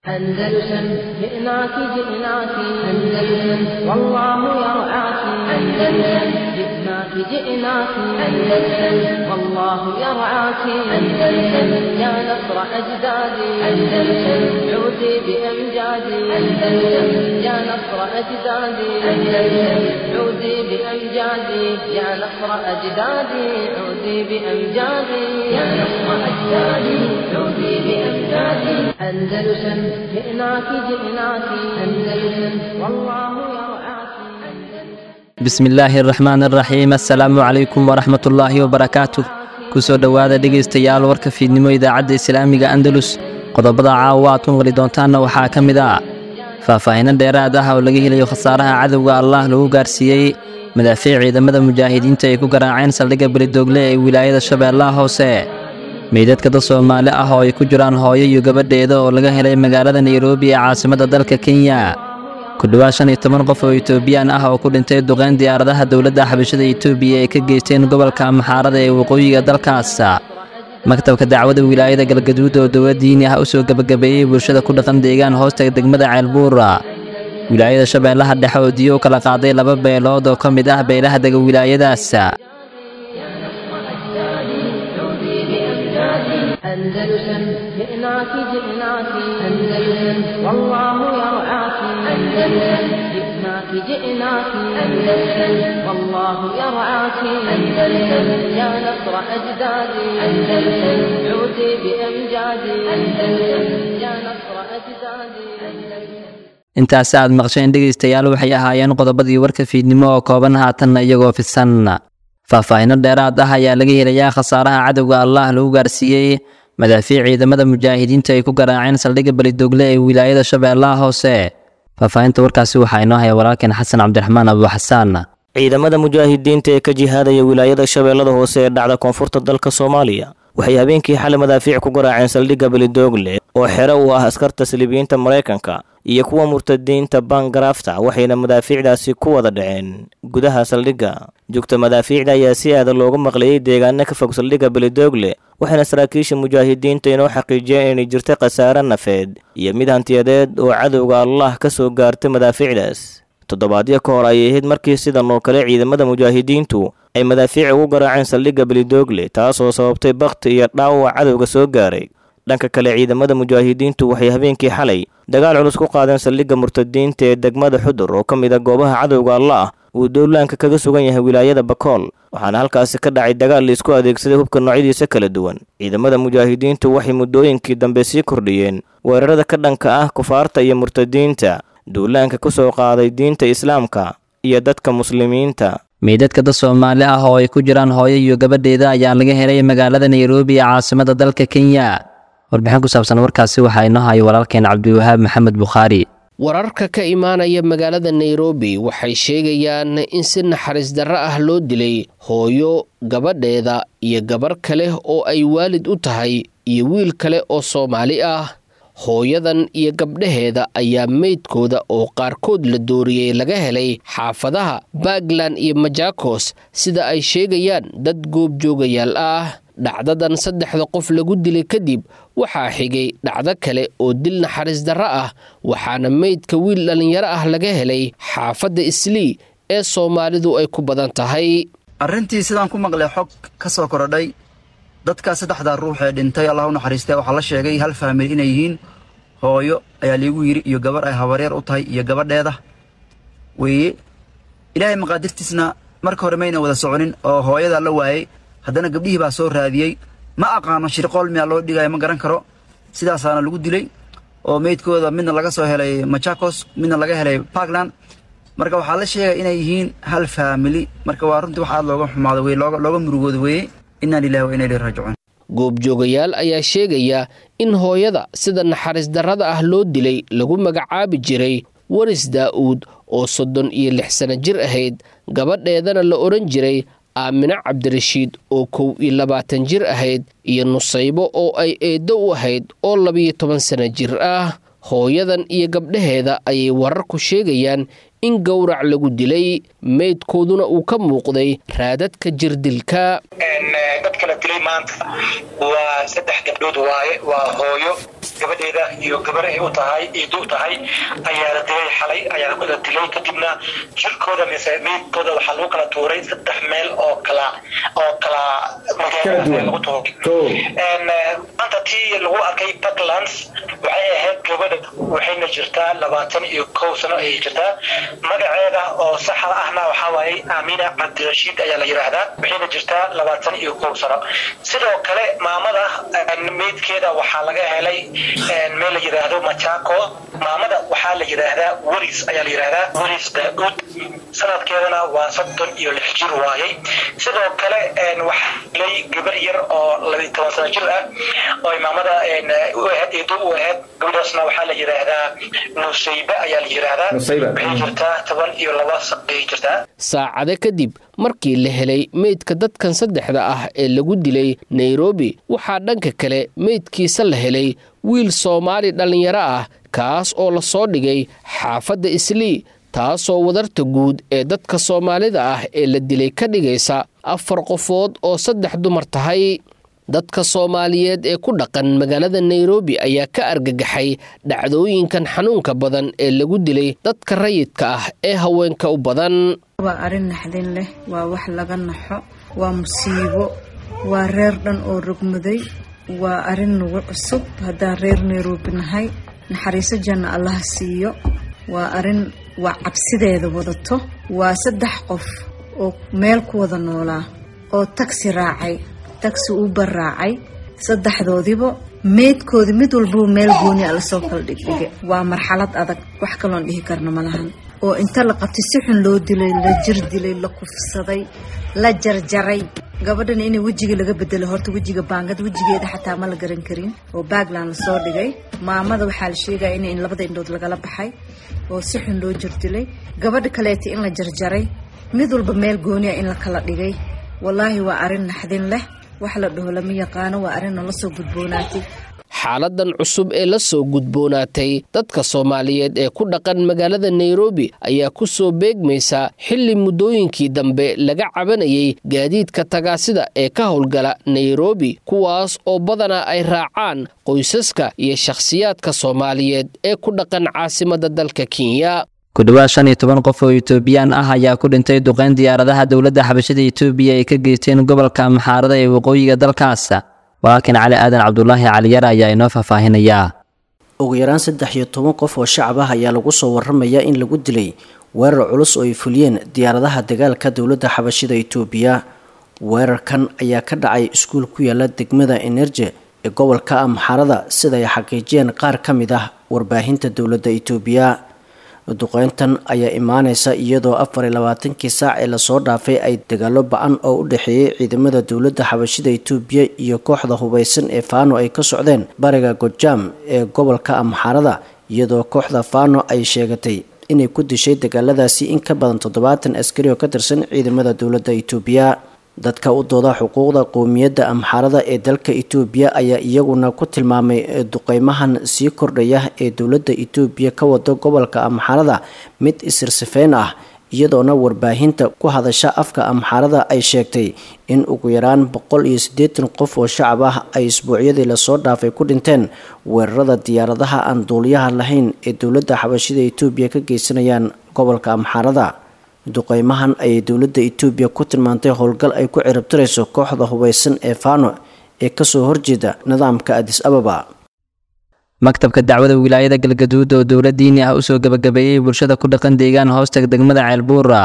أندلسن جئناك جئناك أندلسن والله يرعاك أندلسن جئناك جئناك أندلسن والله يرعاك أندلسن يا نصر أجدادي أندلسن عودي بأمجادي أندلسن يا نصر أجدادي أندلسن عودي بأمجادي يا نصر أجدادي عودي بأمجادي يا نصر أجدادي عودي بأمجادي أندلسن جئناك جئناك أندلسن والله يرعاك bismi illaahi araxmaan araxiim assalaamu calaykum waraxmat ullaahi wabarakaatu kusoo dhowaada dhegaystayaal warka fiidnimo idaacadda islaamiga andalus qodobada caawa aad ku maqli doontaanna waxaa ka mid ah faahfaahinno dheeraad ah oo laga helayo khasaaraha cadowga allah lagu gaarsiiyey madaafiic ciidamada mujaahidiinta ay ku garaaceen saldhigga belidoogle ee wilaayada shabeellaha hoose meydadka dad soomaali ah oo ay ku jiraan hooyo iyo gabadheeda oo laga helay magaalada nairobi ee caasimadda dalka kenya ku dhowaad shan iyo toban qof oo etoobiyaan ah oo ku dhintay duqeyn diyaaradaha dowladda xabashada etoobiya ay ka geysteen gobolka maxaarada ee waqooyiga dalkaas maktabka dacwada wilaayada galgaduud oo dowlad diini ah u soo gebagabeeyey bulshada ku dhaqan deegaan hoosta degmada ceelbuura wilaayada shabeellaha dhexe oo diyo u kala qaaday laba beelood oo ka mid ah beelaha dega wilaayadaas أندلسن جئناك جئناك أندلسن والله يرعاك أندلسن جئناك جئناك أندلسن والله يرعاك أندلسن يا نصر أجدادي أندلسن عودي بأمجادي أندلسن يا نصر أجدادي أندلسن intaas aad maqsheen dhegaystayaal waxay ahaayeen qodobadii warka fiidnimo oo kooban haatanna iyagoo fidsan faahfaahinno dheeraad ah ayaa laga helayaa khasaaraha cadowga allah lagu gaarsiiyey madaafiic ciidamada mujaahidiinta ay ku garaaceen saldhigga belidoogle ee wilaayada shabeellaha hoose faahfaahinta warkaasi waxaa inoo haya walaalkeen xasan cabdiraxmaan abuuxasaan ciidamada mujaahidiinta ee ka jihaadaya wilaayada shabeellada hoose ee dhacda koonfurta dalka soomaaliya waxay habeenkii xalay madaafiic ku garaaceen saldhigga belidoogle oo xero u ah askarta saliibiyiinta maraykanka iyo kuwa murtadiinta bangarafta waxayna madaafiicdaasi ku wada dhaceen gudaha saldhigga joogta madaafiicda ayaa si aada loogu maqlayay deegaano ka fog saldhigga belidoogle waxayna saraakiisha mujaahidiinta inoo xaqiijiyeen inay jirta khasaare nafeed iyo mid hantiyadeed oo cadowga allah ka soo gaartay madaafiicdaas toddobaadyo ka hor ayay ahayd markii sidan oo kale ciidamada mujaahidiintu ay madaafiic ugu garaaceen saldhigga belidoogle taasoo sababtay bakhti iyo dhaawac cadowga soo gaaray dhanka kale ciidamada mujaahidiintu waxay habeenkii xalay dagaal culus ku qaadeen saldhigga murtadiinta ee degmada xudur oo ka mid a goobaha cadowga allah uu dowlaanka kaga sugan yahay wilaayada bakool waxaana halkaasi ka dhacay dagaal laisku adeegsaday hubka noocyadiisa kala duwan ciidamada mujaahidiintu waxay muddooyinkii dambe sii kordhiyeen weerarada ka dhanka ah kufaarta iyo murtadiinta duulaanka ku soo qaaday diinta islaamka iyo dadka muslimiinta meydadka dad soomaali ah oo ay ku jiraan hooyo iyo gabadheeda ayaa laga helay magaalada nairobi ee caasimadda dalka kenya warbixin ku saabsan warkaasi waxaa inoo hayo walaalkeen cabdiwahaab maxamed bukhaari wararka ka imaanaya magaalada nairobi waxay sheegayaan in si naxariis darro ah loo dilay hooyo gabadheeda iyo gabar kale oo ay waalid u tahay iyo wiil kale oo soomaali ah hooyadan iyo gabdhaheeda ayaa meydkooda oo qaarkood la dooriyey laga helay xaafadaha puntland iyo majakos sida ay sheegayaan dad goobjoogayaal ah dhacdadan saddexda qof lagu dilay kadib waxaa xigay dhacdo kale oo dil naxariis darro ah waxaana meydka wiil dhallinyaro ah laga helay xaafadda islii ee soomaalidu ay ku badan tahay arrintii sidaan ku maqlay xog ka soo korodhay dadkaa saddexdaa ruux ee dhintay allah u naxariistay waxaa la sheegay hal faamil inay yihiin hooyo ayaa liigu yidhi iyo gabar ay habaryar u tahay iyo gabadheeda weeye ilaahay maqaadirtiisna marka hore mayna wada soconin oo hooyadaa la waayey haddana gabdhihii baa soo raadiyey ma aqaano shirqool miyaa loo dhigaya ma garan karo sidaasaana lagu dilay oo meydkooda midna laga soo helay machakos midna laga helay parkland marka waxaa la sheegaya inay yihiin hal faamili marka waa runtii wax aad looga xumaado wey looga murugooda weeye inaa lilahi wa inaa ilaihi raajicuun goobjoogayaal ayaa sheegaya in hooyada sida naxariis darrada ah loo dilay lagu magacaabi jiray waris daa'uud oo soddon iyo lix sano jir ahayd gabadheedana la odhan jiray aamine cabdirashiid oo kow iyo labaatan jir ahayd iyo nusaybo oo ay eeddo u ahayd oo labiyo toban sano jir ah hooyadan iyo gabdhaheeda ayay wararku sheegayaan in gowrac lagu dilay meydkooduna uu ka muuqday raadadka jirdilka dadka la dilay maanta waa saddex gabdhood waaye waa hooyo gabadheeda iyo gabar ay u tahay iidu tahay ayaa la dilay xalay ayaa la dilay kadibna jirkooda mise meydkooda waxaa lagu kala tuuray saddex meel oo kala oo kala lagu tuuray maanta tii lagu arkay puntlands waxay ahayd gabadha waxayna jirtaa labaatan iyo kow sano ayay jirtaa magaceeda oo saxa ahna waxaa waaye aamina cabdirashiid ayaa la yidhaahdaa waxayna jirtaa labaatan iyo kow sano sidoo kale maamada meydkeeda waxaa laga helay meel la yidhaahdo machako maamada waxaa la yidhaahdaa weris ayaa la yidhaahdaa weris daauud sanadkeedana waa soddon iyo lix jir waayey sidoo kale waxaa helay gabar yar oo labiyi toban sano jir ah oo maamada eedo u ahayd gabadhaasna waxaa la yidhaahdaa nusayba ayaa la yidhaahdaa waxay jirtaa toban iyo laba ayay jirtaa saacado kadib markii la helay meydka dadkan saddexda ah ee lagu dilay nairobi waxaa dhanka kale meydkiisa la helay wiil soomaali dhallinyaro ah kaas oo la soo dhigay xaafadda islii taasoo wadarta guud ee dadka soomaalida ah ee la dilay ka dhigaysa afar qofood oo saddex dumar tahay dadka soomaaliyeed ee ku dhaqan magaalada nairobi ayaa ka argagaxay dhacdooyinkan xanuunka badan ee lagu dilay dadka rayidka ah ee haweenka u badan waa arrin naxdin leh waa wax laga naxo waa musiibo waa reer dhan oo rogmaday waa arrin nagu cusub haddaan reer nairobi nahay naxariiso janna allaha siiyo waa arrin waa cabsideeda wadato waa saddex qof oo meel ku wada noolaa oo tagsi raacay tagsi uber raacay saddexdoodiba meydkoodii mid walbaba meel gooni a lasoo kala dhigdhige waa marxalad adag wax kaloon dhihi karna ma lahan oo inta la qabtay si xun loo dilay la jir dilay la kufsaday la jarjaray gabadhana inay wejiga laga bedelo horta wejiga baangad wejigeeda xataa ma la garan karin oo baagland lasoo dhigay maamada waxaa la sheegaya in labada indhood lagala baxay oo si xun loo jir dilay gabadha kaleeta in la jarjaray mid walba meel gooniya in la kala dhigay wallaahi waa arrin naxdin leh wax la dhaho lama yaqaano waa arrin nala soo gudboonaatay xaaladan cusub ee la soo gudboonaatay dadka soomaaliyeed ee ku dhaqan magaalada nairobi ayaa ku soo beegmaysa xilli muddooyinkii dambe laga cabanayay gaadiidka tagaasida ee ka howlgala nairobi kuwaas oo badanaa ay raacaan qoysaska iyo shakhsiyaadka soomaaliyeed ee ku dhaqan caasimadda dalka kenya ku dhowaad shan iyo toban qof oo etoobiyaan ah ayaa ku dhintay duqeyn diyaaradaha dowladda xabashada etoobiya ay ka geysteen gobolka maxaarada ee waqooyiga dalkaas walaalkan cali aadan cabdulaahi caliyar ayaa inoo faahfaahinayaa ugu yaraan saddex iyo toban qof oo shacab ah ayaa lagu soo waramayaa in lagu dilay weerar culus oo ay fuliyeen diyaaradaha dagaalka dowladda xabashida etoobiya weerarkan ayaa ka dhacay iskuul ku yaala degmada enerje ee gobolka amxaarada sida ay xaqiijiyeen qaar ka mid ah warbaahinta dowladda etoobiya duqeyntan ayaa imaaneysa iyadoo afar iyo labaatankii saac ee lasoo dhaafay ay dagaalo ba-an oo u dhexeeyay ciidamada dowladda xabashida etoobiya iyo kooxda hubeysan ee faano ay ka socdeen bariga gojaam ee gobolka amxaarada iyadoo kooxda faano ay sheegatay inay ku dishay dagaaladaasi in ka badan toddobaatan askari oo ka tirsan ciidamada dowladda etoobiya dadka u dooda xuquuqda qowmiyadda amxaarada ee dalka etoobiya ayaa iyaguna ku tilmaamay duqeymahan sii kordhaya ee dowladda etoobiya ka wado gobolka amxaarada mid isirsifeyn ah iyadoona warbaahinta ku hadasha afka amxaarada ay sheegtay in ugu yaraan boqol iyo siddeetan qof oo shacab ah ay isbuucyadii lasoo dhaafay ku dhinteen weerarada diyaaradaha aan duuliyaha lahayn ee dowladda xabashida etoobiya ka geysanayaan gobolka amxaarada duqeymahan ayay dowladda etoobiya ku tilmaantay howlgal ay ku ciribtirayso kooxda hubeysan ee faano ee kasoo horjeeda nidaamka adis ababa maktabka dacwada wilaayada galgaduud oo dowla diini ah usoo gebagabeeyey bulshada ku dhaqan deegaan hoostaga degmada ceelbuura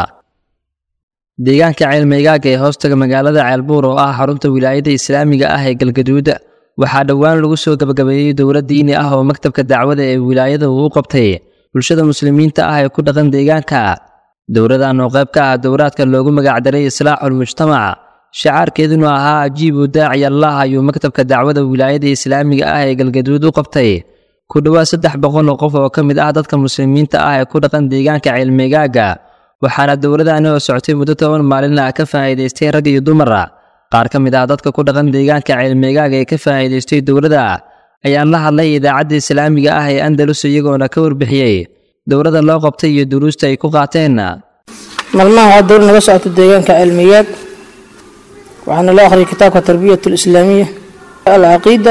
deegaanka ceelmeygaaga ee hoostaga magaalada ceelbuur oo ah xarunta wilaayada islaamiga ah ee galgaduud waxaa dhowaan lagu soo gebagabeeyey dowla diini ah oo maktabka dacwada ee wilaayada uu u qabtay bulshada muslimiinta ah ee ku dhaqan deegaanka dowladan oo qayb ka ah dowraadka loogu magacdaray islaaxul mujtamac shacaarkeeduna ahaa ajiibu daaci allah ayuu maktabka dacwada wilaayada islaamiga ah ee galgaduud u qabtay ku dhowaad saddex boqol oo qof oo ka mid ah dadka muslimiinta ah ee ku dhaqan deegaanka ceelmeegaaga waxaana dowladani oo socotay muddo toban maalin ah ka faa'iidaystay rag iyo dumar qaar ka mid ah dadka ku dhaqan deegaanka ceelmeegaaga ee ka faa'iidaystay dowladda ayaan la hadlay idaacadda islaamiga ah ee andalus iyagoona ka warbixiyey dowladda loo qabtay iyo duruusta ay ku qaateen maalmaha waxaa dowlad naga socota deegaanka cilmiyaad waxaana loo akhriyay kitaabka tarbiyat alislaamiya alcaqiida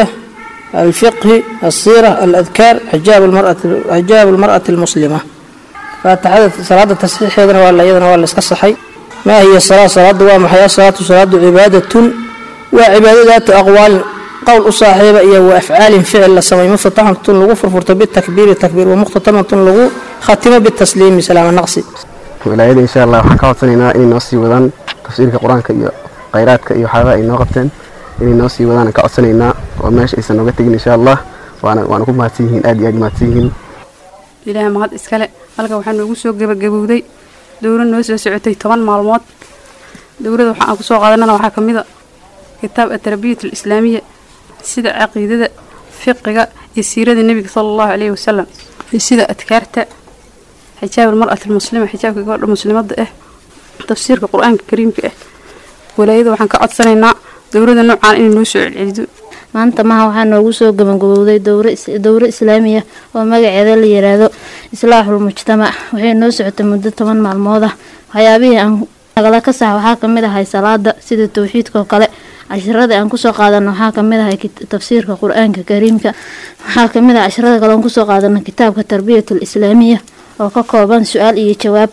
alfiqhi alsiira aladkaar xijaab almar'ati almuslima faatixada salaada tasxiixeedana waa iyadana waa la iska saxay maa hiya salaa salaada waa maxay asalaatu salaadu cibaadatun waa cibaadadaatu aqwaalin qowl u saaxiiba iyo wa afcaalin ficil la samay muftataxatun lagu furfurto bitakbiiri takbiir wa muqhtatamatun lagu khatimo bitasliimi salaama naqsi wilaayada insha allah waxaan ka codsanaynaa inay noo sii wadaan tafsiirka qur-aanka iyo khayraadka iyo waxyaabaha ay noo qabteen inay noo sii wadaan ka codsanaynaa oo meesha aysan nooga tegin insha allah waana waana ku mahadsan yihiin aad iyo aad mahadsan yihiin ilaahay mahad iskale halka waxaa noogu soo gebagabowday dowlad noo soo socotay toban maalmood dowladda waxa aan kusoo qaadanana waxaa ka mid a kitaab atarbiyat alislaamiya sida caqiidada fiqiga iyo siirada nebiga sala allahu caleyhi wasalam iyo sida adkaarta xijaab almar'ati almuslima xijaabka gabadha muslimadda ah tafsiirka qur-aanka kariimka ah walaayada waxaan ka codsanaynaa dowladda noocaan inay noo soo celcelido maanta maha waxaa noogu soo gabagabowday dowro islaamiya oo magaceeda la yiraahdo islaaxul mujtamac waxay noo socotay muddo toban maalmood ah waxyaabihii aan nagala ka sax waxaa kamid ahay salaada sida towxiidka oo kale cashiradii aan kusoo qaadano waxaa kamid ahay tafsiirka qur-aanka kariimka waxaa kamid ah casharada kale aan kusoo qaadano kitaabka tarbiyatul islaamiya oo ka kooban su-aal iyo jawaab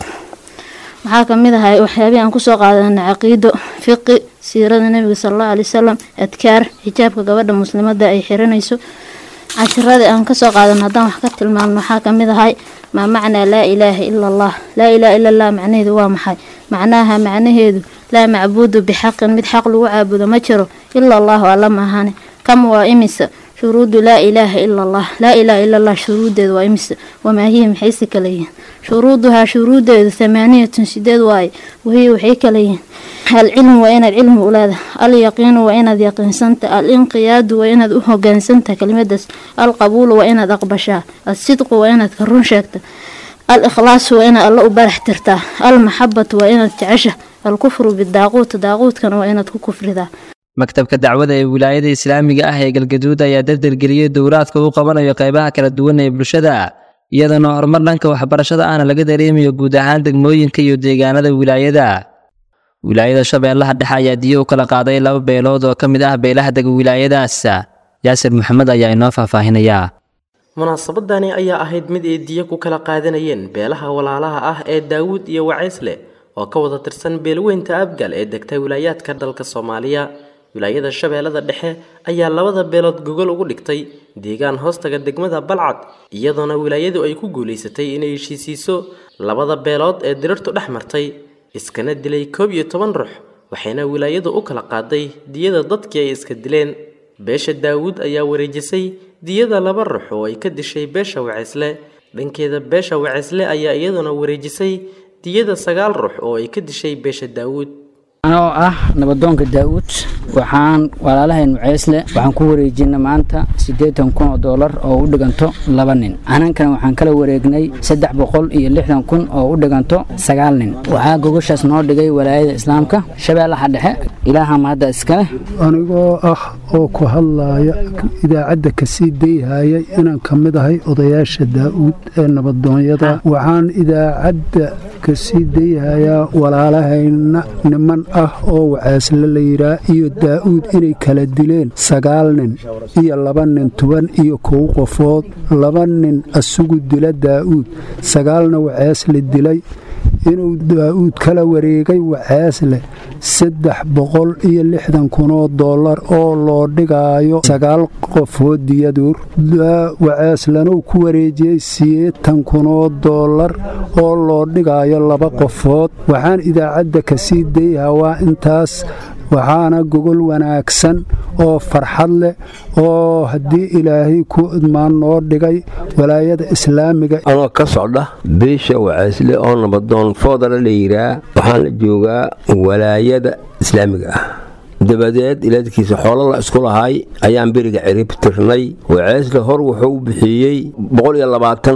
waxaa kamid ahay waxyaabihii aan kusoo qaadano caqiido fiqi siirada nabiga salallahu alay wasalam adkaar xijaabka gabadha muslimada ay xiranayso cashiradii aan kasoo qaadano haddaan wax ka tilmaamno waxaa kamid ahay maa macnaa laa ilaaha ila allah laa ilaha ila allah macnaheedu waa maxay macnaaha macnaheedu laa macbuudu bixaqin mid xaq lagu caabudo ma jiro ila allahu alla maahane kam waa imisa shuruudu laa ilaaha ila allah laa ilaha ila allah shuruudeedu waa imisa wamaa hiya maxayse kala yihiin shuruuduhaa shuruudeedu thamaaniyatun sideed waaye wahiya waxay kala yihiin alcilmu waa inaad cilmi u leedahay alyaqiinu waa inaad yaqiinsanta alinqiyaadu waa inaad u hogaansantaha kelimadaas alqabuulu waa inaad aqbashaa alsidqu waa inaad ka run sheegta al ikhlaasu waa inaad alla u barax tirtaa almaxabatu waa inaad jecesha alkufru bidaaquut daaquudkana waa inaad ku kufridaa maktabka dacwada ee wilaayada islaamiga ah ee galgaduud ayaa dardargeliyey dowraadka uu qabanayo qaybaha kala duwan ee bulshada iyadana horumar dhanka waxbarashada ahna laga dareemayo guud ahaan degmooyinka iyo deegaanada wilaayada wilaayada shabeellaha dhexe ayaa diyo u kala qaaday laba beelood oo ka mid ah beelaha dega wilaayadaas yaasir maxamed ayaa inoo faahfaahinayaa munaasabadani ayaa ahayd mid ay diyo ku kala qaadanayeen beelaha walaalaha ah ee daawuud iyo waceysle oo ka wada tirsan beelweynta abgal ee degta wilaayaadka dalka soomaaliya wilaayada shabeellada dhexe ayaa labada beelood gogol ugu dhigtay deegaan hoostaga degmada balcad iyadoona wilaayadu ay ku guulaysatay inay heshiisiiso labada beelood ee dirirtu dhex martay iskana dilay koob iyo toban ruux waxayna wilaayadu u kala qaaday diyada dadkii ay iska dileen beesha daawuud ayaa wareejisay diyada laba ruux oo ay ka dishay beesha waceysle dhankeeda beesha waceysle ayaa iyaduna wareejisay diyada sagaal ruux oo ay ka dishay beesha daawuud anoo ah nabadoonka daa'uud waxaan walaalahayn waceysle waxaan ku wareejinay maanta siddeetan kun oo doolar oo u dhiganto laba nin anankana waxaan kala wareegnay saddex boqol iyo lixdan kun oo u dhiganto sagaal nin waxaa gogoshaas noo dhigay walaayada islaamka shabeellaha dhexe ilaaha mahadda iskale anigoo ah oo ku hadlaaya idaacadda kasii dayhaya inaan ka mid ahay odayaasha daa'uud ee nabadoonyada waxaan idaacadda kasii dayhayaa walaalahayna niman ah oo waceesle la yidhaa iyo daa'uud inay kala dileen sagaal nin iyo laba nin toban iyo kow qofood laba nin asugu dila daa'uud sagaalna waceesle dilay inuu daa'uud kala wareegay waceesle saddex boqol iyo lixdan kunoo dollar oo loo dhigaayo sagaal qofood diyaduur waceeslanuu ku wareejiyey sideetan kunoo dollar oo loo dhigaayo laba qofood waxaan idaacadda kasii dayhaa waa intaas waxaana gogol wanaagsan oo farxad leh oo haddii ilaahay ku idmaan noo dhigay walaayada islaamiga anoo ka socda beesha waceesle oo nabadoon foodala la yiraa waxaan la joogaa walaayada islaamiga ah dabadeed ilaadkiisa xoolo la isku lahay ayaan beriga cirib tirnay waceesle hor wuxuu u bixiyey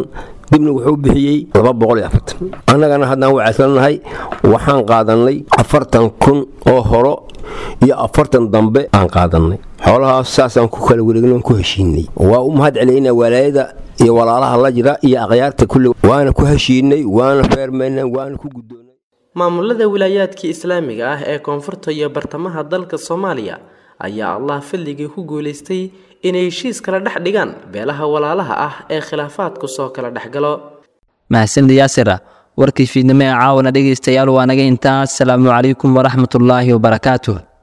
dibna wuxuu bixiyey laba boqol iyo afartan annagana haddaan wacayslanahay waxaan qaadannay afartan kun oo horo iyo afartan dambe aan qaadannay xoolahaas saasaan ku kala wareegno ku heshiinay waa u mahad celaynaa walaayada iyo walaalaha la jira iyo akhyaarta kulli waana ku heshiinay waana feermaynay waana ku guddoonay maamulada wilaayaadkii islaamiga ah ee koonfurta iyo bartamaha dalka soomaaliya ayaa allah fadligii ku guulaystay inay heshiis kala dhex dhigaan beelaha walaalaha ah ee khilaafaadku soo kala dhexgalo mahadsanid yaasira warkii fiidnimo ee caawana dhegaystayaal waa naga intaas asalaamu calaykum waraxmatullaahi wabarakaatuh